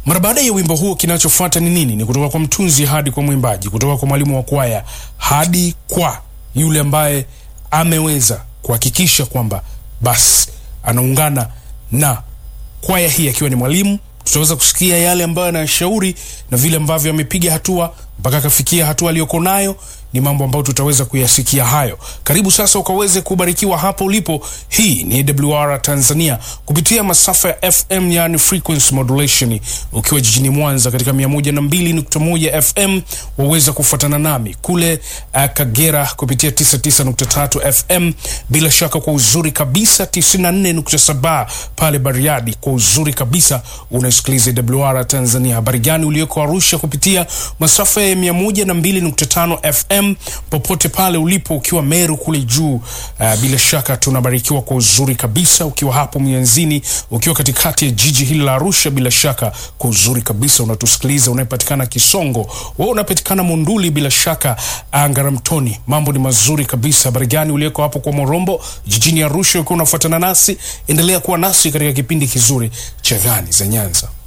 Mara baada ya wimbo huo, kinachofuata ni nini? Ni kutoka kwa mtunzi hadi kwa mwimbaji, kutoka kwa mwalimu wa kwaya hadi kwa yule ambaye ameweza kuhakikisha kwamba basi anaungana na kwaya hii akiwa ni mwalimu. Tutaweza kusikia yale ambayo anayashauri na vile ambavyo amepiga hatua mpaka akafikia hatua aliyoko nayo. Ni mambo ambayo tutaweza kuyasikia hayo. Karibu sasa ukaweze kubarikiwa hapo ulipo. Hii ni AWR Tanzania kupitia masafa ya FM, yani frequency modulation, ukiwa jijini Mwanza katika 102.1 FM. Waweza kufuatana nami kule uh, Kagera kupitia 99.3 FM, bila shaka kwa uzuri kabisa 94.7 pale Bariadi kwa uzuri kabisa unasikiliza AWR Tanzania. Habari gani ulioko Arusha kupitia masafa ya 102.5 FM popote pale ulipo, ukiwa Meru kule juu uh, bila shaka tunabarikiwa kwa uzuri kabisa. Ukiwa hapo Mianzini, ukiwa katikati ya jiji hili la Arusha, bila shaka kwa uzuri kabisa unatusikiliza. Unayepatikana Kisongo, wewe unapatikana Munduli, bila shaka Ngaramtoni, mambo ni mazuri kabisa. Habari gani ulioko hapo kwa Morombo jijini Arusha, ukiwa unafuatana nasi, endelea kuwa nasi katika kipindi kizuri cha Gani za Nyanza.